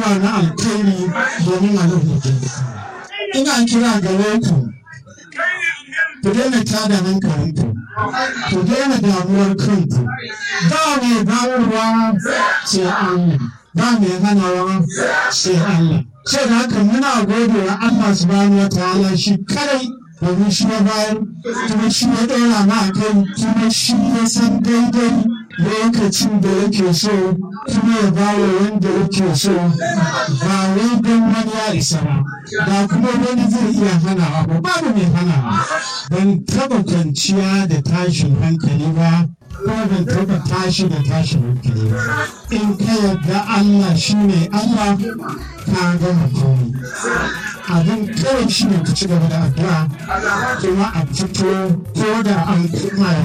na alkhairi domin a rubuta ina kira gare ku ku daina tada hankalinku ku daina damuwar kanku ba mai bayarwa sai Allah ba mai hanawa sai Allah sai da haka muna gode wa Allah subhanahu wa ta'ala shi kadai domin shi ya bayar kuma shi ya ɗora ma a kai kuma shi ya san daidai lokacin da yake so kuma ya bawa wanda yake so ba wai don wani ya isa ba ba kuma wani zai iya hanawa ba babu mai hanawa ban taba kwanciya da tashin hankali ba kuma ban taba tashi da tashin hankali ba in ka yarda Allah shi ne Allah ka gama komai abin kawai shi ne ka ci gaba da addu'a kuma a fito ko da an kuma